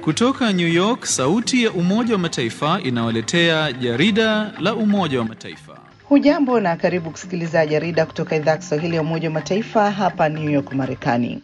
Kutoka New York, sauti ya Umoja wa Mataifa inawaletea jarida la Umoja wa Mataifa. Hujambo na karibu kusikiliza jarida kutoka idhaa ya Kiswahili ya Umoja wa Mataifa hapa New York, Marekani.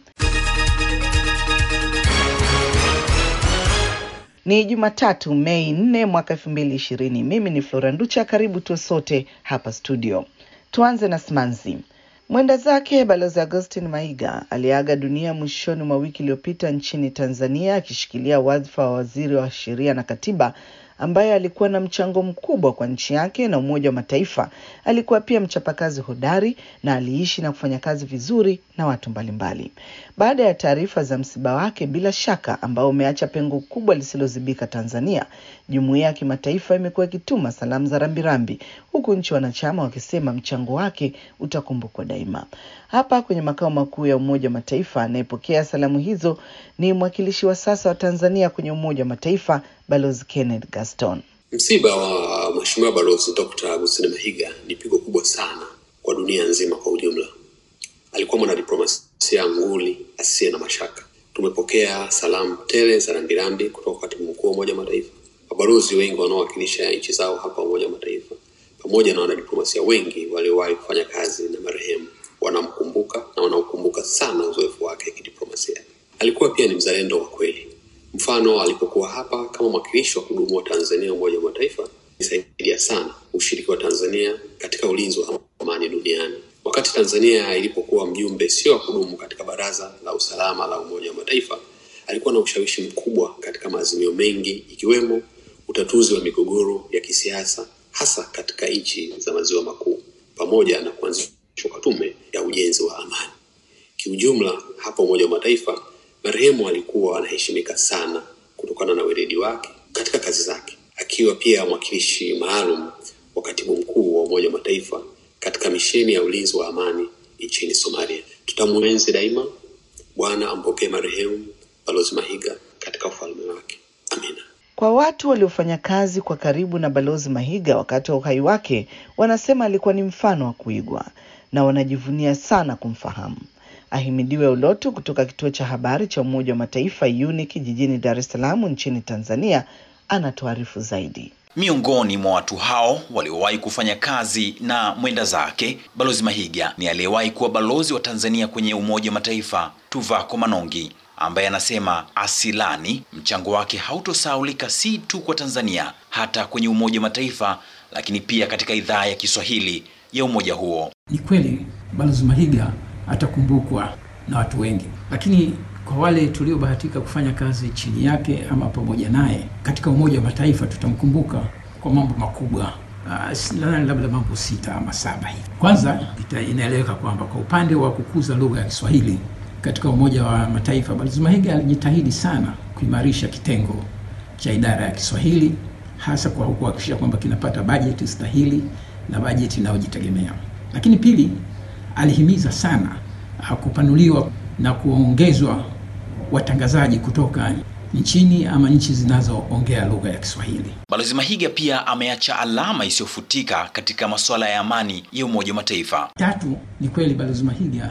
Ni Jumatatu, Mei 4 mwaka 2020. Mimi ni Flora Nducha, karibu tuwe sote hapa studio. Tuanze na Smanzi. Mwenda zake Balozi Augustin Maiga aliaga dunia mwishoni mwa wiki iliyopita nchini Tanzania akishikilia wadhifa wa waziri wa sheria na katiba ambaye alikuwa na mchango mkubwa kwa nchi yake na Umoja wa Mataifa. Alikuwa pia mchapakazi hodari na aliishi na kufanya kazi vizuri na watu mbalimbali. Baada ya taarifa za msiba wake, bila shaka ambao umeacha pengo kubwa lisilozibika Tanzania, jumuiya ya kimataifa imekuwa ikituma salamu za rambirambi, huku nchi wanachama wakisema mchango wake utakumbukwa daima. Hapa kwenye makao makuu ya Umoja wa Mataifa, anayepokea salamu hizo ni mwakilishi wa sasa wa Tanzania kwenye Umoja wa Mataifa, Balozi Kenneth Gaston. Msiba wa Mheshimiwa Balozi Dr. Agustin Mahiga ni pigo kubwa sana kwa dunia nzima kwa ujumla. Alikuwa mwanadiplomasia nguli asiye na mashaka. Tumepokea salamu tele za rambirambi kutoka katibu mkuu wa Umoja wa Mataifa, mabalozi wengi wanaowakilisha nchi zao hapa Umoja wa Mataifa, pamoja na wanadiplomasia wengi waliowahi kufanya kazi na marehemu. Wanamkumbuka na wanaokumbuka sana uzoefu wake kidiplomasia. Alikuwa pia ni mzalendo wa kweli. Mfano, alipokuwa hapa kama mwakilishi wa kudumu wa Tanzania Umoja wa Mataifa, isaidia sana ushiriki wa Tanzania katika ulinzi wa amani duniani. Wakati Tanzania ilipokuwa mjumbe sio wa kudumu katika Baraza la Usalama la Umoja wa Mataifa, alikuwa na ushawishi mkubwa katika maazimio mengi, ikiwemo utatuzi wa migogoro ya kisiasa, hasa katika nchi za maziwa makuu, pamoja na kuanzishwa kwa tume ya ujenzi wa amani. Kiujumla, hapa Umoja wa Mataifa marehemu alikuwa anaheshimika sana kutokana na weledi wake katika kazi zake, akiwa pia mwakilishi maalum wa katibu mkuu wa Umoja wa Mataifa katika misheni ya ulinzi wa amani nchini Somalia. Tutamwenzi daima. Bwana ampokee marehemu Balozi Mahiga katika ufalme wake. Amina. Kwa watu waliofanya kazi kwa karibu na Balozi Mahiga wakati wa uhai wake, wanasema alikuwa ni mfano wa kuigwa na wanajivunia sana kumfahamu. Ahimidiwe Ulotu kutoka kituo cha habari cha Umoja wa Mataifa UNIC jijini Dar es Salaam nchini Tanzania anatuarifu zaidi. Miongoni mwa watu hao waliowahi kufanya kazi na mwenda zake Balozi Mahiga ni aliyewahi kuwa balozi wa Tanzania kwenye Umoja wa Mataifa Tuvako Manongi, ambaye anasema asilani mchango wake hautosahaulika si tu kwa Tanzania, hata kwenye Umoja wa Mataifa, lakini pia katika idhaa ya Kiswahili ya umoja huo. Ni kweli Balozi Mahiga atakumbukwa na watu wengi, lakini kwa wale tuliobahatika kufanya kazi chini yake ama pamoja naye katika Umoja wa Mataifa tutamkumbuka kwa mambo makubwa. Uh, labda mambo sita ama saba hivi. Kwanza inaeleweka kwamba kwa upande wa kukuza lugha ya Kiswahili katika Umoja wa Mataifa, Balozi Mahiga alijitahidi sana kuimarisha kitengo cha idara ya Kiswahili, hasa kwa kuhakikisha kwamba kinapata bajeti stahili na bajeti inayojitegemea. Lakini pili, alihimiza sana kupanuliwa na kuongezwa watangazaji kutoka nchini ama nchi zinazoongea lugha ya Kiswahili. Balozi Mahiga pia ameacha alama isiyofutika katika masuala ya amani ya Umoja wa Mataifa. Tatu, ni kweli Balozi Mahiga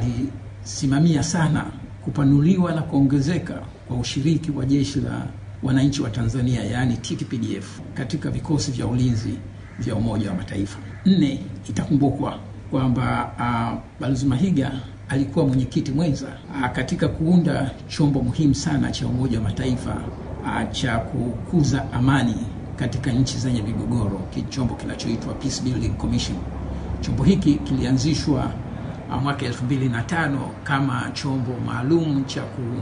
alisimamia sana kupanuliwa na kuongezeka kwa ushiriki wa jeshi la wananchi wa Tanzania yaani TPDF katika vikosi vya ulinzi vya Umoja wa Mataifa. Nne, itakumbukwa kwamba uh, Balozi Mahiga alikuwa mwenyekiti mwenza uh, katika kuunda chombo muhimu sana cha Umoja wa Mataifa uh, cha kukuza amani katika nchi zenye migogoro, chombo kinachoitwa Peace Building Commission. Chombo hiki kilianzishwa uh, mwaka elfu mbili na tano kama chombo maalum cha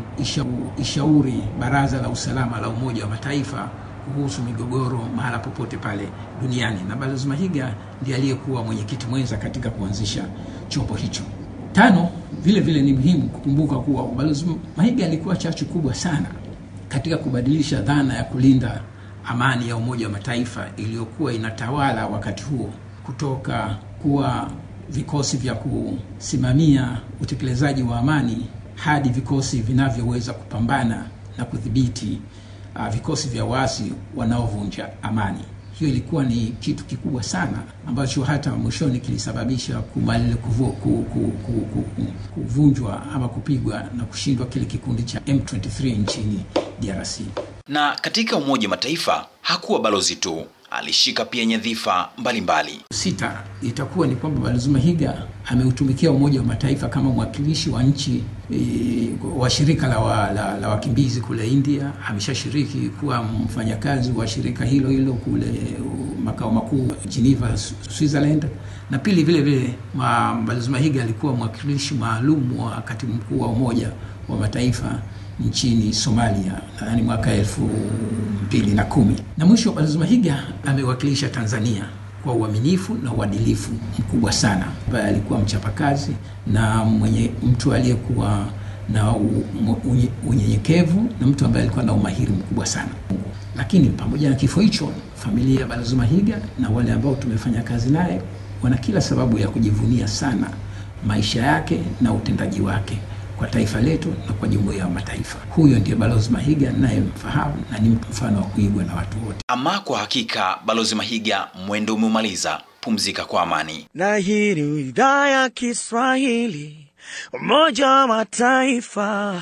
kuishauri Baraza la Usalama la Umoja wa Mataifa kuhusu migogoro mahala popote pale duniani, na Balozi Mahiga ndiye aliyekuwa mwenyekiti mwenza katika kuanzisha chombo hicho. Tano, vile vile ni muhimu kukumbuka kuwa Balozi Mahiga alikuwa chachu kubwa sana katika kubadilisha dhana ya kulinda amani ya Umoja wa Mataifa iliyokuwa inatawala wakati huo kutoka kuwa vikosi vya kusimamia utekelezaji wa amani hadi vikosi vinavyoweza kupambana na kudhibiti uh, vikosi vya waasi wanaovunja amani. Hiyo ilikuwa ni kitu kikubwa sana ambacho hata mwishoni kilisababisha kumalile kuvu, ku, ku, ku, ku, ku, kuvunjwa ama kupigwa na kushindwa kile kikundi cha M23 nchini DRC. Na katika Umoja wa Mataifa hakuwa balozi tu, alishika pia nyadhifa mbalimbali. Sita itakuwa ni kwamba Balozi Mahiga ameutumikia Umoja wa Mataifa kama mwakilishi wa nchi e, wa shirika la, wa, la, la wakimbizi kule India. Ameshashiriki kuwa mfanyakazi wa shirika hilo hilo kule uh, makao makuu Geneva, Switzerland. Na pili vile vile Balozi Mahiga alikuwa mwakilishi maalum wa katibu mkuu wa Umoja wa Mataifa nchini Somalia yaani mwaka elfu mbili na kumi. Na mwisho Balozi Mahiga amewakilisha Tanzania kwa uaminifu na uadilifu mkubwa sana, ambaye alikuwa mchapakazi na mwenye mtu aliyekuwa na unyenyekevu na mtu ambaye alikuwa na umahiri mkubwa sana. Lakini pamoja na kifo hicho, familia ya Balozi Mahiga na wale ambao tumefanya kazi naye wana kila sababu ya kujivunia sana maisha yake na utendaji wake kwa taifa letu na kwa jumuiya ya mataifa. Huyo ndiye Balozi Mahiga nayemfahamu na ni mfano wa kuigwa na watu wote. Ama kwa hakika, Balozi Mahiga, mwendo umeumaliza, pumzika kwa amani. Na hii ni idhaa ya Kiswahili, Umoja wa Mataifa,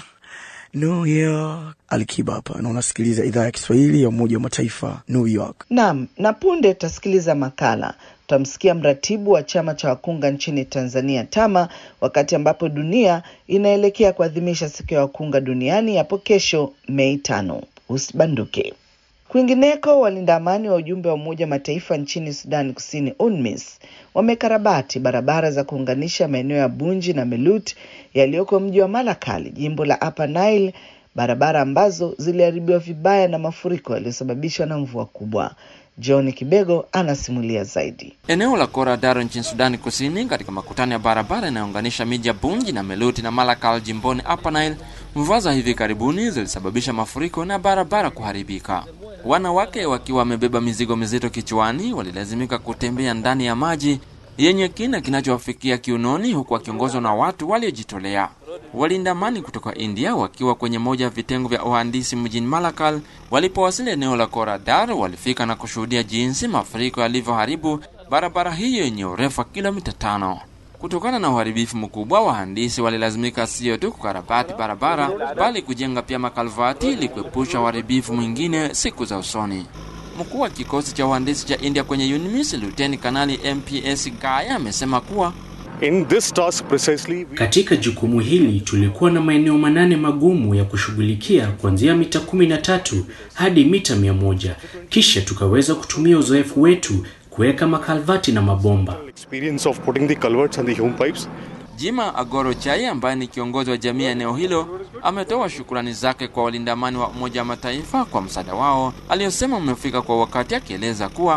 New York. Alikiba hapa na unasikiliza idhaa ya Kiswahili ya Umoja wa Mataifa, New York. Naam, na punde tutasikiliza makala tutamsikia mratibu wa chama cha wakunga nchini Tanzania TAMA, wakati ambapo dunia inaelekea kuadhimisha siku ya wakunga duniani hapo kesho Mei tano. Usibanduke. Kwingineko, walinda amani wa ujumbe wa Umoja wa Mataifa nchini Sudani Kusini UNMISS wamekarabati barabara za kuunganisha maeneo ya Bunji na Melut yaliyoko mji wa Malakal, jimbo la Upper Nile, barabara ambazo ziliharibiwa vibaya na mafuriko yaliyosababishwa na mvua kubwa. John Kibego anasimulia zaidi. Eneo la Koradaro nchini Sudani Kusini, katika makutano ya barabara inayounganisha miji ya Bunji na Meluti na Malakal jimboni Upper Nile, mvua za hivi karibuni zilisababisha mafuriko na barabara kuharibika. Wanawake wakiwa wamebeba mizigo mizito kichwani walilazimika kutembea ndani ya maji yenye kina kinachowafikia kiunoni, huku wakiongozwa na watu waliojitolea. Walinda amani kutoka India wakiwa kwenye moja ya vitengo vya uhandisi mjini Malakal walipowasili eneo la Koradar walifika na kushuhudia jinsi mafuriko yalivyoharibu barabara hiyo yenye urefu wa kilomita tano. Kutokana na uharibifu mkubwa, wahandisi walilazimika sio tu kukarabati barabara bali kujenga pia makalvati ili kuepusha uharibifu mwingine siku za usoni. Mkuu wa kikosi cha uhandisi cha India kwenye UNMISS Luteni Kanali MPS Gaya amesema kuwa In this task precisely, we... Katika jukumu hili tulikuwa na maeneo manane magumu ya kushughulikia kuanzia mita kumi na tatu hadi mita mia moja. Kisha tukaweza kutumia uzoefu wetu kuweka makalvati na mabomba. experience of putting the culverts and the home pipes. Jima Agoro Chai ambaye ni kiongozi wa jamii ya eneo hilo ametoa shukrani zake kwa walinda amani wa Umoja wa Mataifa kwa msaada wao aliyosema umefika kwa wakati, akieleza kuwa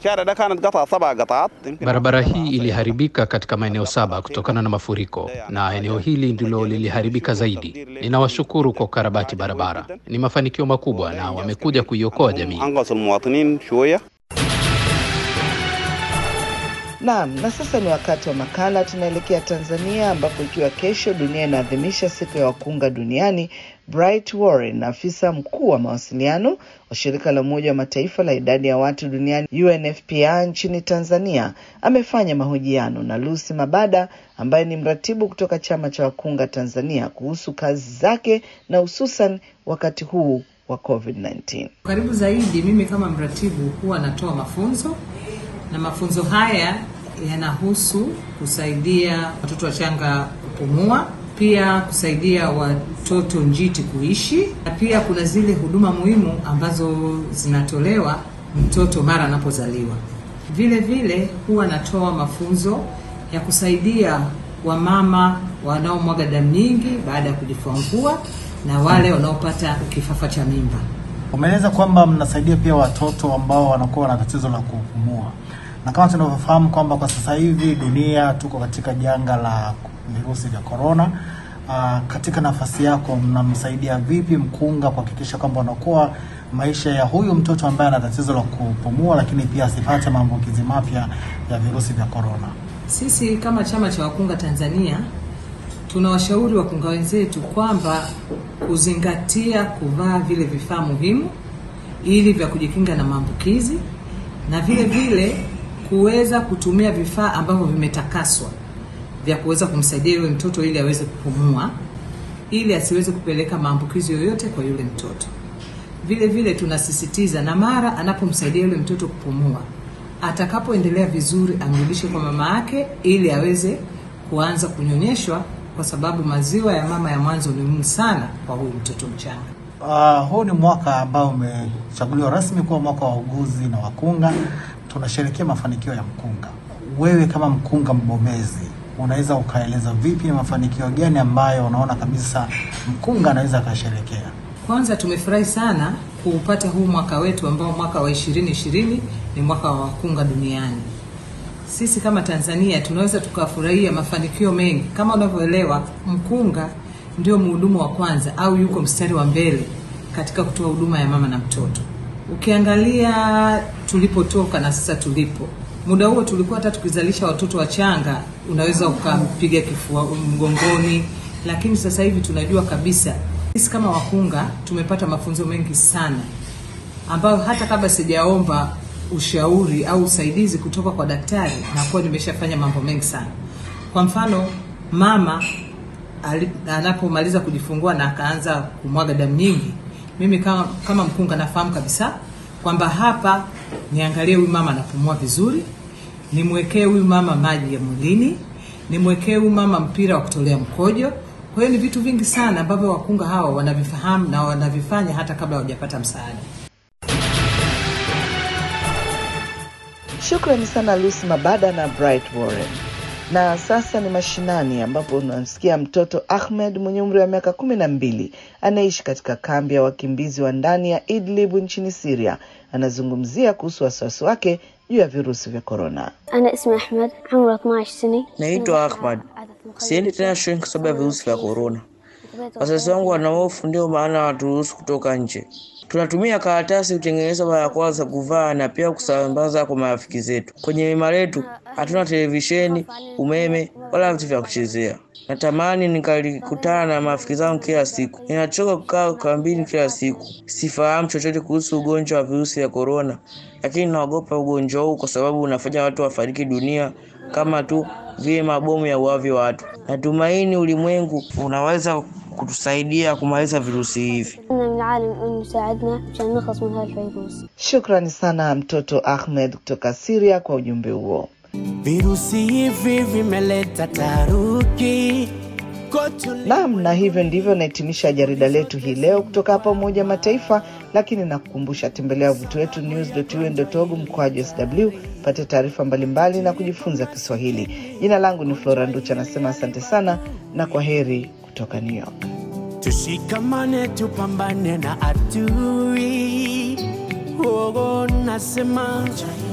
Barabara hii iliharibika katika maeneo saba kutokana na mafuriko na eneo hili ndilo liliharibika zaidi. Ninawashukuru kwa ukarabati barabara, ni mafanikio makubwa na wamekuja kuiokoa jamii. Naam, na sasa ni wakati wa makala. Tunaelekea Tanzania ambapo ikiwa kesho dunia inaadhimisha siku ya wakunga duniani, Bright Warren, afisa mkuu wa mawasiliano wa shirika la Umoja wa Mataifa la idadi ya watu duniani UNFPA nchini Tanzania, amefanya mahojiano na Lucy Mabada ambaye ni mratibu kutoka chama cha wakunga Tanzania kuhusu kazi zake na hususan wakati huu wa COVID-19. Karibu zaidi, mimi kama mratibu huwa natoa mafunzo na mafunzo haya yanahusu kusaidia watoto wachanga kupumua, pia kusaidia watoto njiti kuishi, na pia kuna zile huduma muhimu ambazo zinatolewa mtoto mara anapozaliwa. Vile vile huwa natoa mafunzo ya kusaidia wamama wanaomwaga damu nyingi baada ya kujifungua na wale wanaopata kifafa cha mimba. Umeeleza kwamba mnasaidia pia watoto ambao wanakuwa na tatizo la kupumua, na kama tunavyofahamu kwamba kwa sasa hivi dunia tuko katika janga la virusi vya korona. Uh, katika nafasi yako mnamsaidia vipi mkunga kuhakikisha kwamba unakuwa maisha ya huyu mtoto ambaye ana tatizo la kupumua, lakini pia asipate maambukizi mapya ya virusi vya korona? Sisi kama chama cha wakunga Tanzania tunawashauri wakunga wenzetu kwamba kuzingatia kuvaa vile vifaa muhimu ili vya kujikinga na maambukizi na vile vile kuweza kutumia vifaa ambavyo vimetakaswa vya kuweza kumsaidia yule mtoto ili aweze kupumua ili asiweze kupeleka maambukizi yoyote kwa yule mtoto. vile vile tunasisitiza na mara anapomsaidia yule mtoto kupumua, atakapoendelea vizuri amrudishe kwa mama yake ili aweze kuanza kunyonyeshwa, kwa sababu maziwa ya mama ya mwanzo ni muhimu sana kwa huyu mtoto mchanga. Uh, huu ni mwaka ambao umechaguliwa rasmi kuwa mwaka wa uguzi na wakunga. Tunasherehekea mafanikio ya mkunga. Wewe kama mkunga mbobezi, unaweza ukaeleza vipi ni mafanikio gani ambayo unaona kabisa mkunga anaweza akasherekea? Kwanza tumefurahi sana kuupata huu mwaka wetu ambao mwaka wa 2020 ni mwaka wa wakunga duniani. Sisi kama Tanzania tunaweza tukafurahia mafanikio mengi. Kama unavyoelewa, mkunga ndio mhudumu wa kwanza au yuko mstari wa mbele katika kutoa huduma ya mama na mtoto. Ukiangalia tulipotoka na sasa tulipo, muda huo tulikuwa hata tukizalisha watoto wachanga unaweza ukampiga kifua mgongoni, lakini sasa hivi tunajua kabisa sisi kama wakunga tumepata mafunzo mengi sana ambayo hata kabla sijaomba ushauri au usaidizi kutoka kwa daktari nakuwa nimeshafanya mambo mengi sana. Kwa mfano, mama ali- anapomaliza kujifungua na akaanza kumwaga damu nyingi, mimi kama, kama mkunga nafahamu kabisa kwamba hapa niangalie huyu mama anapumua vizuri, nimwekee huyu mama maji ya mwilini, nimwekee huyu mama mpira wa kutolea mkojo. Kwa hiyo ni vitu vingi sana ambavyo wakunga hawa wanavifahamu na wanavifanya hata kabla hawajapata msaada. Shukrani sana Lucy Mabada na Bright Warren. Na sasa ni mashinani ambapo unamsikia mtoto Ahmed mwenye umri wa miaka kumi na mbili anaishi katika kambi ya wakimbizi wa ndani ya Idlib nchini Syria. Anazungumzia kuhusu wasiwasi wake juu ya virusi vya korona. أنا اسمي أحمد عمري 12 سنة Naitwa Ahmad. Siendi tena shuleni kwa sababu ya virusi vya korona. Wazazi wangu wana hofu, ndio maana hawaturuhusu kutoka nje. Tunatumia karatasi kutengeneza barakoa za kuvaa na pia kusambaza kwa marafiki zetu. Kwenye hema letu hatuna televisheni, umeme wala vitu vya kuchezea. Natamani nikalikutana na marafiki zangu kila siku. Ninachoka kukaa kambini kila siku. Sifahamu chochote kuhusu ugonjwa wa virusi vya korona, lakini naogopa ugonjwa huu kwa sababu unafanya watu wafariki dunia kama tu vile mabomu ya uavi watu. Natumaini ulimwengu unaweza kutusaidia kumaliza virusi hivi. إن من العالم إنه يساعدنا مشان نخلص من هالفيروس Shukrani sana mtoto Ahmed kutoka Syria kwa ujumbe huo. Virusi hivi vimeleta taharuki Naam, na hivyo ndivyo nahitimisha jarida letu hii leo kutoka hapa Umoja wa Mataifa, lakini nakukumbusha, tembelea wavuti wetu news.un.org mkoaji sw pate taarifa mbalimbali na kujifunza Kiswahili. Jina langu ni Flora Nducha, nasema asante sana na kwa heri kutoka New York. Tushikamane, tupambane na adui. Oh, nasema